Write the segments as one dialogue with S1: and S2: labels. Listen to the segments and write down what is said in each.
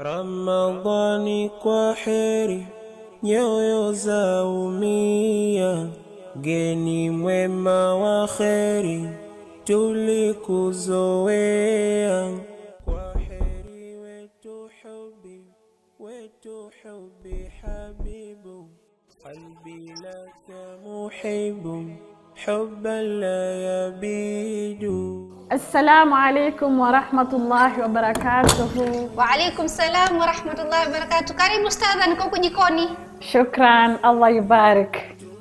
S1: Ramadhani kwa heri, nyoyo za umia, geni mwema wa kheri, tulikuzoea. Kwa heri wetu hubi, wetu hubi habibu, qalbi laka muhibu, hubban la yabidu.
S2: Assalamu alaikum warahmatullahi wabarakatuhu.
S3: Waalaikum salam warahmatullahi wabarakatuh. Karibu ustadha, niko huku jikoni.
S2: Shukran, Allah yubarik.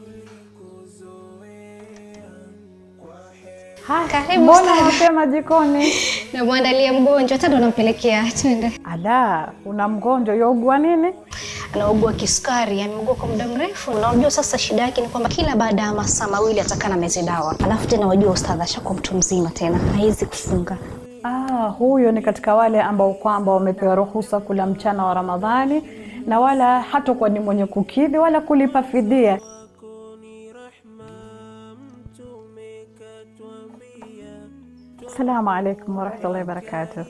S2: Ha,
S3: Karibu
S2: mbona
S3: sana.
S2: mapema jikoni?
S3: Namwandalia mgonjwa, hata ndo nampelekea. Twende.
S2: Ala, una mgonjwa yaugua nini?
S3: Anaugua kisukari, ameugua kwa muda mrefu, na unajua sasa shida yake ni kwamba kila baada ya masaa mawili atakaa na mezi dawa, alafu tena wajua ustadha ashakuwa mtu mzima tena, haizi kufunga.
S2: Ah, huyo ni katika wale ambao kwamba wamepewa ruhusa kula mchana wa Ramadhani na wala hatakuwa ni mwenye kukidhi wala kulipa fidia. Assalamu alaikum warahmatullahi wabarakatuh.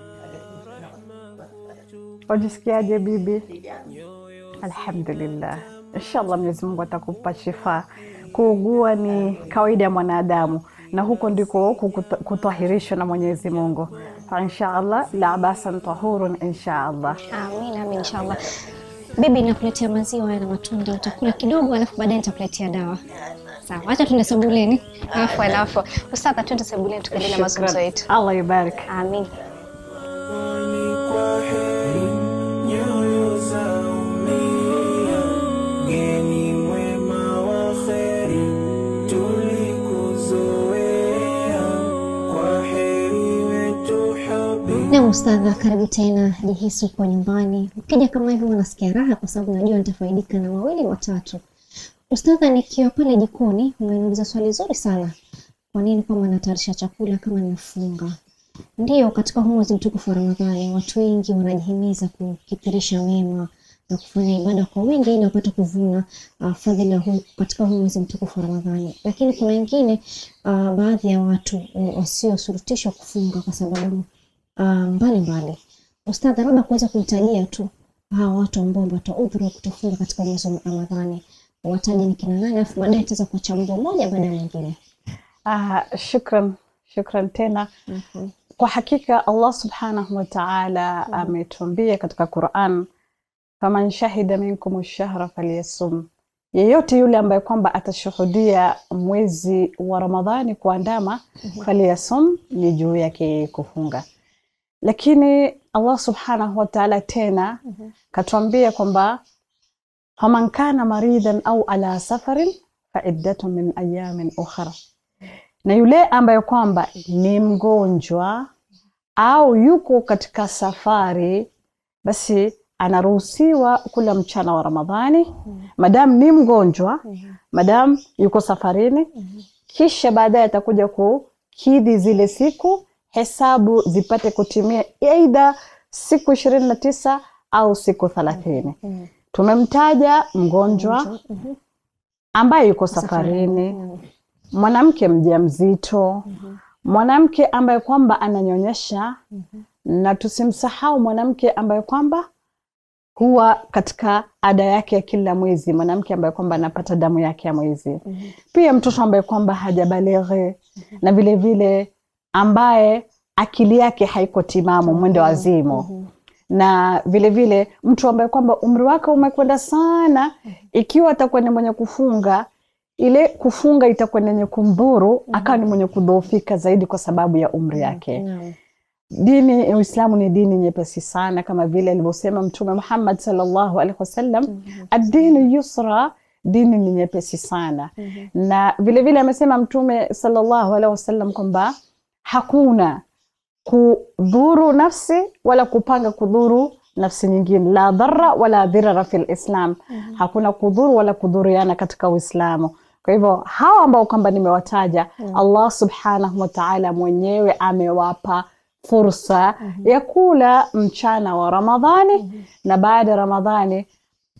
S2: Wajisikiaje bibi? Alhamdulillah, inshallah Mwenyezi Mungu atakupa shifa. Kuugua ni kawaida ya mwanadamu na huko ndiko kukuta- kutahirishwa na Mwenyezi Mungu. Fa inshallah la basan tahurun inshallah.
S3: Amin, amin, inshallah. Bibi, nakuletea maziwa haya na matunda, utakula kidogo, alafu baadaye nitakuletea dawa. Sawa, acha tuende sebuleni. Alafu alafu ustadha, tuende sebuleni tukaendelea na mazungumzo
S2: Shukran.
S3: yetu.
S2: Allah yubarik.
S3: Amin.
S1: Ramadhani kwa heri, nyoyo za umia, geni mwema wa kheri, tulikuzoea. Kwa heri wetu hubi
S3: Na ustadha, karibu tena. Jihisi uko nyumbani. Ukija kama hivi unasikia raha, kwa sababu najua nitafaidika na mawili matatu. Ustadha, nikiwa pale jikoni, umeniuliza swali zuri sana. Kwa nini kwamba natayarisha chakula kama nimefunga? Ndiyo, katika huu mwezi mtukufu wa Ramadhani watu wengi wanajihimiza kukithirisha mema na kufanya ibada kwa wingi ili wapate kuvuna uh, fadhila huu katika huu mwezi mtukufu wa Ramadhani. Lakini kuna wengine uh, baadhi ya watu uh, wasiosurutishwa kufunga kwa sababu uh, mbalimbali. Ustadha, labda kuweza kuhitajia tu hawa watu ambao wamepata udhuru wa kutofunga katika mwezi wa Ramadhani, wataje ni kina nani, alafu baadaye tutaweza kuwachambua moja baada ya mwingine.
S2: Ah, shukran, shukran tena.
S3: Mhm.
S2: Kwa hakika Allah subhanahu wa ta'ala ametuambia katika Quran, faman shahida minkum shahra falyasum, yeyote yule ambaye kwamba atashuhudia mwezi wa Ramadhani kuandama, falyasum, ni juu yake yeye kufunga. Lakini Allah subhanahu wa ta'ala tena katuambia kwamba faman kana maridan au ala safarin faiddatun min ayamin ukhra na yule ambaye kwamba ni mgonjwa au yuko katika safari, basi anaruhusiwa kula mchana wa Ramadhani madamu ni mgonjwa, madamu yuko safarini, kisha baadaye atakuja kukidhi zile siku, hesabu zipate kutimia aidha siku ishirini na tisa au siku thelathini. Tumemtaja mgonjwa ambaye yuko safarini, mwanamke mjamzito, mwanamke ambaye kwamba ananyonyesha, na tusimsahau mwanamke ambaye kwamba huwa katika ada yake ya kila mwezi, mwanamke ambaye kwamba anapata damu yake ya mwezi, pia mtoto ambaye kwamba hajabalighi, na vile vile ambaye akili yake haiko timamu, mwendo wazimu na vile vile mtu ambaye kwamba umri wake umekwenda sana, ikiwa atakuwa ni mwenye kufunga, ile kufunga itakuwa ni yenye kumdhuru, akawa ni mwenye kudhoofika zaidi kwa sababu ya umri yake.
S3: Naam.
S2: Dini ya Uislamu ni dini nyepesi sana, kama vile alivyosema Mtume Muhammad sallallahu alaihi wasallam, ad-dinu yusra, dini ni nyepesi sana. Na vile vile amesema Mtume sallallahu alaihi wasallam kwamba hakuna kudhuru nafsi wala kupanga kudhuru nafsi nyingine, la dharra wala dhirara fi lislam, hakuna kudhuru wala kudhuriana katika Uislamu. Kwa hivyo hawa ambao kwamba nimewataja, Allah subhanahu wa ta'ala mwenyewe amewapa fursa ya kula mchana wa Ramadhani na baada ya Ramadhani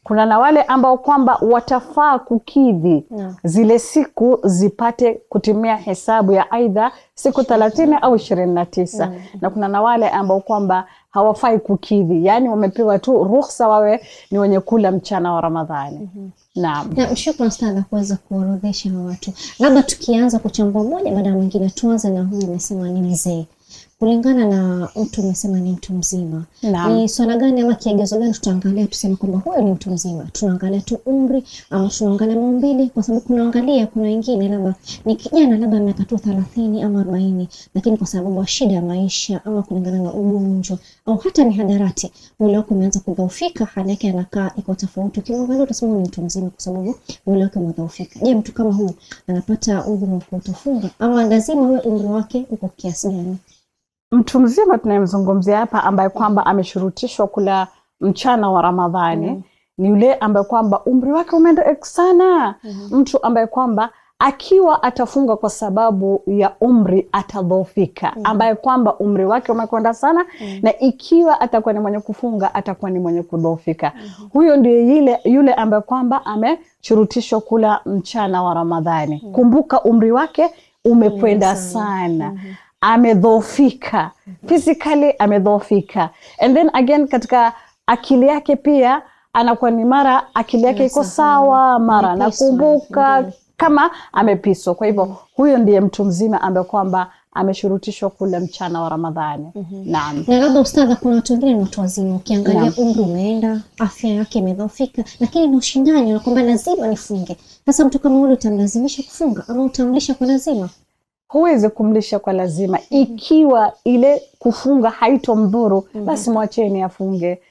S2: kuna na wale ambao kwamba watafaa kukidhi
S3: Naam.
S2: zile siku zipate kutimia hesabu ya aidha siku thelathini au ishirini na tisa na kuna na wale ambao kwamba hawafai kukidhi, yaani wamepewa tu ruhusa wawe ni wenye kula mchana wa Ramadhani. Naam.
S3: Na shukran sana kuweza kuorodhesha hawa watu. Labda tukianza kuchambua moja baada ya mwingine, tuanze na huyu umesema ni mzee. Kulingana na mtu umesema ni mtu mzima,
S2: Naam.
S3: ni swala gani ama kigezo gani tutaangalia tuseme kwamba huyo ni mtu mzima? Tunaangalia tu umri ama tunaangalia maumbile? Kwa sababu kunaangalia, kuna wengine labda ni kijana labda miaka tu thelathini ama arobaini, lakini kwa sababu ya shida ya maisha ama kulingana na ugonjwa au hata mihadarati, mwili wake umeanza kudhoofika, hali yake anakaa iko tofauti. Ukimwangalia utasema ni mtu mzima kwa sababu mwili wake umedhoofika. Je, mtu kama huyu anapata udhuru wa kutofunga ama lazima uwe umri wake uko kiasi gani?
S2: Mtu mzima tunayemzungumzia hapa ambaye kwamba ameshurutishwa kula mchana wa Ramadhani ni yule ambaye kwamba umri wake umeenda sana. Mtu ambaye kwamba akiwa atafunga kwa sababu ya umri atadhoofika, ambaye kwamba umri wake umekwenda sana, na ikiwa atakuwa ni mwenye kufunga atakuwa ni mwenye kudhoofika. Huyo ndiye yule, yule ambaye kwamba ameshurutishwa kula mchana wa Ramadhani. Kumbuka umri wake umekwenda sana amedhoofika physically amedhoofika and then again katika akili yake pia anakuwa ni mara akili yake iko sawa mara
S3: Amepiswa,
S2: anakumbuka
S3: ndio.
S2: kama amepiswa kwa hivyo huyo ndiye mtu mzima ambaye kwamba ameshurutishwa kula mchana wa ramadhani naam
S3: na labda ustadha, kuna watu wengine ni watu wazima, ukiangalia
S2: Naam.
S3: umri umeenda, afya yake imedhoofika, lakini ni ushindani na kwamba lazima nifunge. Sasa mtu kama yule utamlazimisha kufunga ama utamlisha kwa lazima?
S2: huwezi kumlisha kwa lazima ikiwa ile kufunga haitomdhuru basi mwacheni afunge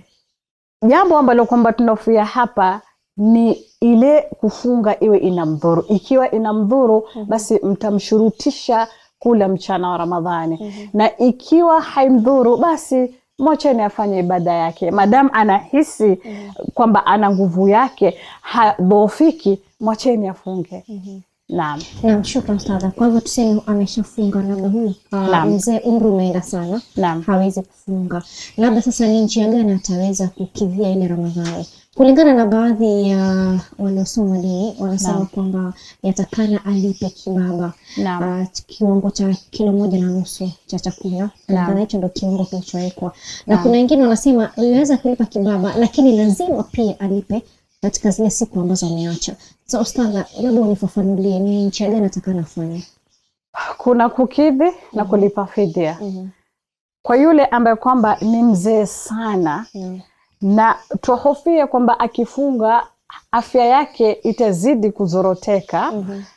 S2: jambo ambalo kwamba tunafia hapa ni ile kufunga iwe inamdhuru ikiwa inamdhuru basi mtamshurutisha kula mchana wa ramadhani na ikiwa haimdhuru basi mwacheni afanye ibada yake madamu anahisi kwamba ana nguvu yake hadhoofiki mwacheni afunge naam
S3: Naam, shukran ustadha. Kwa hivyo tuseme ameshafunga, labda huyu ah,
S2: Naam.
S3: mzee umri umeenda sana,
S2: Naam.
S3: hawezi kufunga, labda sasa ni njia gani ataweza kukidhia ile Ramadhani? Kulingana na baadhi ya waliosoma dini wanasema
S2: Naam.
S3: kwamba yatakana alipe kibaba
S2: Naam.
S3: ah, kiwango cha kilo moja na nusu cha chakula kulingana hicho ndo kiwango kilichowekwa, na kuna wengine wanasema iweza kulipa kibaba, lakini lazima pia alipe katika zile siku ambazo ameacha. So ustadha, labda unifafanulie ni njia gani atakana afanye?
S2: kuna kukidhi na kulipa fidia kwa yule ambaye kwamba ni mzee sana
S3: Naam.
S2: na twahofia kwamba akifunga afya yake itazidi kuzoroteka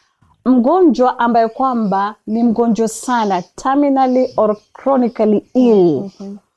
S2: mgonjwa ambaye kwamba ni mgonjwa sana terminally or chronically ill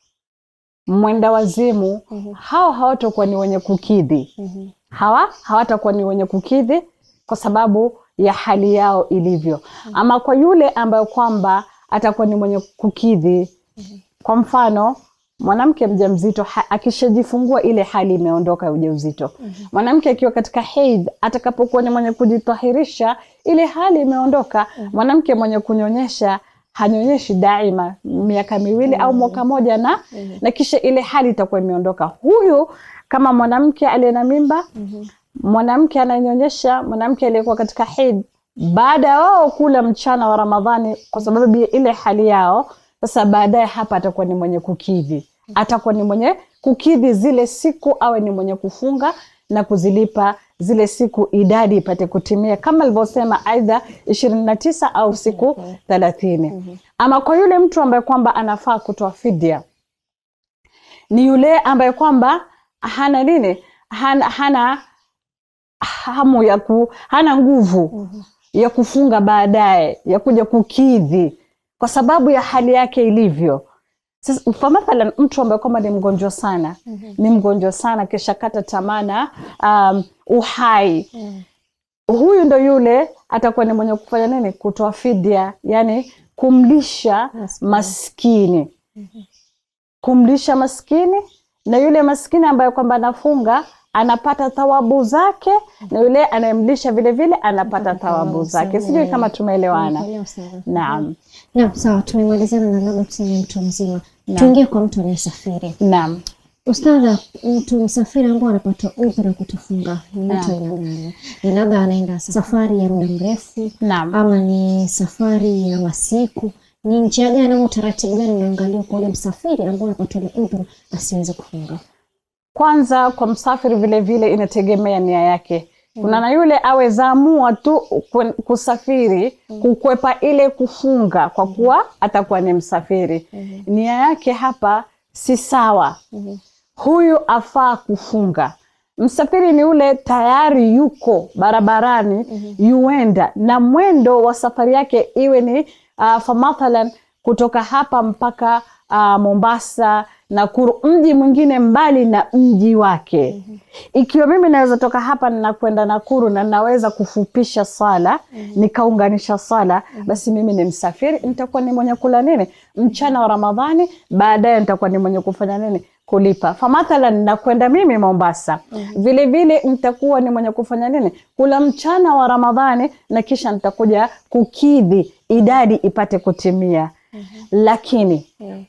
S2: mwenda wazimu hao hawatakuwa ni wenye kukidhi hawa hawatakuwa ni wenye kukidhi kwa sababu ya hali yao ilivyo ama kwa yule ambayo kwamba atakuwa ni mwenye kukidhi kwa mfano mwanamke mjamzito ha- akishajifungua ile hali imeondoka ya ujauzito mwanamke akiwa katika hedh atakapokuwa ni mwenye kujitahirisha ile hali imeondoka mwanamke mwenye kunyonyesha hanyonyeshi daima miaka miwili au mwaka moja na na kisha ile hali itakuwa imeondoka huyu kama mwanamke aliye na mimba mwanamke ananyonyesha mwanamke aliyekuwa katika hedh baada ya wao kula mchana wa ramadhani kwa sababu ya ile hali yao sasa baadaye hapa atakuwa ni mwenye kukidhi atakuwa ni mwenye kukidhi zile siku awe ni mwenye kufunga na kuzilipa zile siku idadi ipate kutimia kama alivyosema aidha ishirini na tisa au siku thelathini ama kwa yule mtu ambaye kwamba anafaa kutoa fidia ni yule ambaye kwamba hana nini hana, hana hamu ya ku, hana nguvu ya kufunga baadaye ya kuja kukidhi kwa sababu ya hali yake ilivyo sasa kwa mathalan mtu ambaye kwamba ni mgonjwa sana ni mgonjwa sana kisha kata tamaa na um, uhai huyu ndo yule atakuwa ni mwenye kufanya nini kutoa fidia yani kumlisha
S3: Maskini.
S2: maskini kumlisha maskini na yule maskini ambaye kwamba anafunga anapata thawabu zake na yule anayemlisha vile vile anapata thawabu zake sijui kama tumeelewana
S3: Nimekuelewa sana.
S2: naam
S3: Naam, sawa, tumemalizana na labda tuseme mtu mzima. Tuingie kwa mtu anayesafiri.
S2: naam
S3: Ustadha, mtu msafiri ambao anapata udhuru kutofunga ni mtu aina gani? Ni labda anaenda safari ya muda mrefu
S2: Naam.
S3: ama ni safari ya masiku? Ni njia gani ama utaratibu gani unaangalia kwa ule msafiri ambao anapata ule udhuru asiweze kufunga?
S2: Kwanza kwa msafiri vile vile inategemea nia yake. Kuna na yule awezaamua tu kwen- kusafiri kukwepa ile kufunga kwa kuwa atakuwa ni msafiri. Nia yake hapa si sawa. Huyu afaa kufunga. Msafiri ni ule tayari yuko barabarani yuenda na mwendo wa safari yake iwe ni uh, fa mathalan kutoka hapa mpaka uh, Mombasa Nakuru, mji mwingine mbali na mji wake. Ikiwa mimi naweza toka hapa na kwenda Nakuru na naweza kufupisha sala nikaunganisha sala, basi mimi ni msafiri, nitakuwa ni mwenye kula nini mchana wa Ramadhani, baadaye nitakuwa ni mwenye kufanya nini kulipa. Fa mathalan nakwenda mimi Mombasa, vile vile nitakuwa ni mwenye kufanya nini kula mchana wa Ramadhani, na kisha nitakuja kukidhi idadi ipate kutimia. Lakini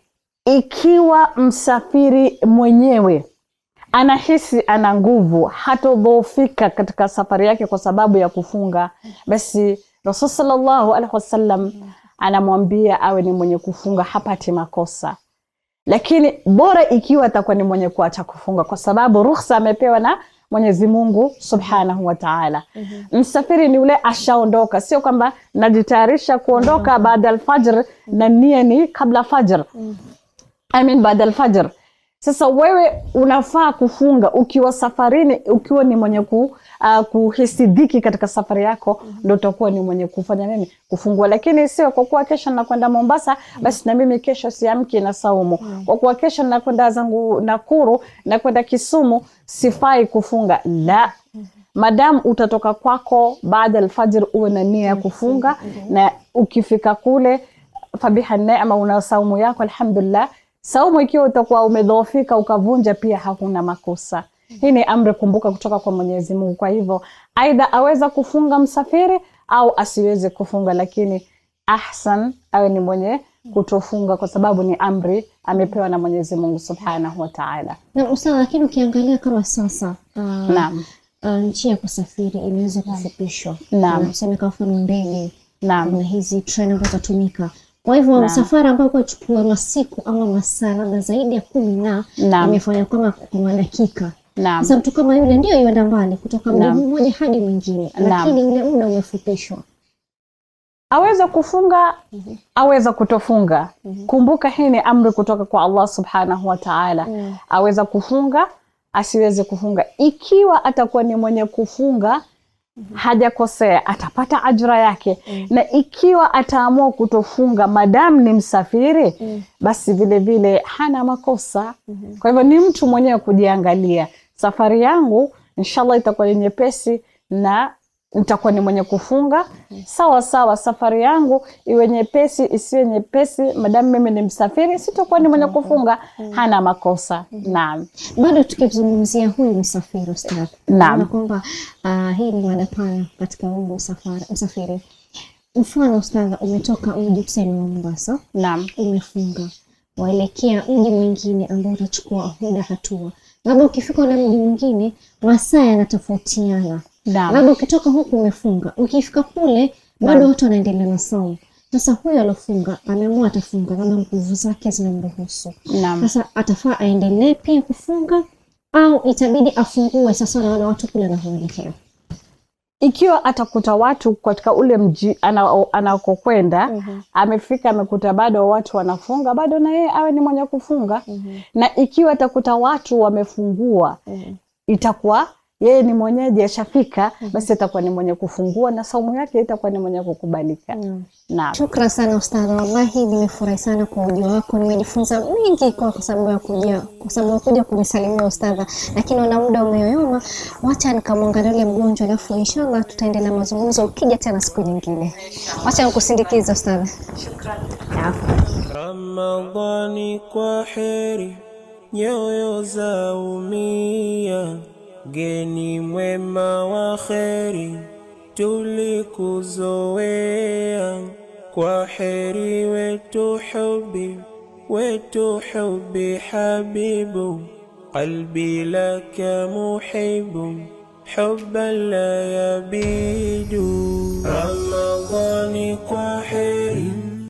S2: ikiwa msafiri mwenyewe anahisi ana nguvu, hatodhoofika katika safari yake kwa sababu ya kufunga, basi Rasul sallallahu alaihi wasallam anamwambia awe ni mwenye kufunga, hapati makosa. Lakini bora ikiwa atakuwa ni mwenye kuacha kufunga, kwa sababu ruhusa amepewa na Mwenyezi Mungu subhanahu wa taala. Msafiri ni ule ashaondoka, sio kwamba najitayarisha kuondoka baada alfajr na nia ni kabla fajr I mean baada alfajr. Sasa wewe unafaa kufunga ukiwa safarini, ukiwa ni mwenye ku, uh, kuhisi dhiki katika safari yako, ndo utakuwa ni mwenye kufanya nini, kufungua. Lakini sio kwa kuwa kesho nakwenda Mombasa, basi na mimi kesho siamki na saumu. Kwa kuwa kesho nakwenda zangu Nakuru, nakwenda Kisumu, sifai kufunga. La, madamu utatoka kwako baada alfajr, uwe na nia ya kufunga, na ukifika kule fabiha neema, una saumu yako, alhamdulillah saumu ikiwa utakuwa umedhoofika ukavunja, pia hakuna makosa. Hii ni amri, kumbuka, kutoka kwa Mwenyezi Mungu. Kwa hivyo, aidha aweza kufunga msafiri au asiweze kufunga, lakini ahsan awe ni mwenye kutofunga, kwa sababu ni amri amepewa na Mwenyezi Mungu subhanahu wa taala.
S3: Na Ustadha, lakini ukiangalia kama sasa uh,
S2: Naam,
S3: uh, njia ya kusafiri imeweza kufupishwa,
S2: Naam.
S3: Na tuseme kwa mfano ndege
S2: naam,
S3: na hizi treni ambazo zitatumika. Kwa hivyo
S2: Naam.
S3: msafara ambao kwa chukua masiku ama masaa labda zaidi ya kumi na
S2: Naam.
S3: imefanya kama kwa dakika.
S2: naam.
S3: Sasa mtu kama yule ndio yuenda mbali kutoka mji
S2: Naam.
S3: mmoja hadi mwingine,
S2: Naam.
S3: lakini ule muda umefupishwa.
S2: aweza kufunga aweza kutofunga kumbuka hii ni amri kutoka kwa allah subhanahu wa taala
S3: Mm.
S2: aweza kufunga asiweze kufunga ikiwa atakuwa ni mwenye kufunga hajakosea atapata ajra yake na ikiwa ataamua kutofunga madamu ni msafiri basi vile vile hana makosa kwa hivyo ni mtu mwenyewe kujiangalia safari yangu inshallah itakuwa ni nyepesi na nitakuwa ni mwenye kufunga sawa sawa safari yangu iwe nyepesi isiwe nyepesi madamu mimi ni msafiri sitakuwa ni mwenye kufunga hana makosa naam
S3: Bado tukizungumzia huyu msafiri ustadh,
S2: Naam.
S3: naona kwamba uh, hii ni mada pana katika huu msafara msafiri. Mfano ustadha, umetoka mji tuseme wa Mombasa,
S2: naam
S3: umefunga waelekea mji mwingine ambao utachukua muda hatua, labda ukifika ule mji mwingine masaa yanatofautiana,
S2: naam
S3: labda ukitoka huku umefunga, ukifika kule bado watu wanaendelea na saumu. Sasa huyu alofunga ameamua atafunga, labda nguvu zake zinamruhusu
S2: naam
S3: sasa atafaa aendelee pia kufunga au itabidi afungue sasa na wale watu kule anavyoelekea?
S2: ikiwa atakuta watu katika ule mji ana- anakokwenda amefika amekuta bado watu wanafunga bado na yeye awe ni mwenye kufunga na ikiwa atakuta watu wamefungua itakuwa yeye ni mwenyeji ashafika basi atakuwa ni mwenye kufungua na saumu yake itakuwa ni mwenye kukubalika naam
S3: Shukran sana ustadha, wallahi nimefurahi sana kwa ujio wako, nimejifunza mengi kwa kwa sababu ya kuja kwa sababu ya kuja kunisalimia ustadha, lakini ona muda umeyoyoma, wacha nikamwangalia yule mgonjwa, alafu inshallah tutaendelea mazungumzo ukija tena siku nyingine. Wacha nikusindikize ustadha.
S1: Ramadhani kwa heri, nyoyo za umia, geni mwema wa kheri, tulikuzoea. Kwa heri wetu hubi, wetu hubi habibu, قلبي لك محب حبا لا يبيد رمضان kwa heri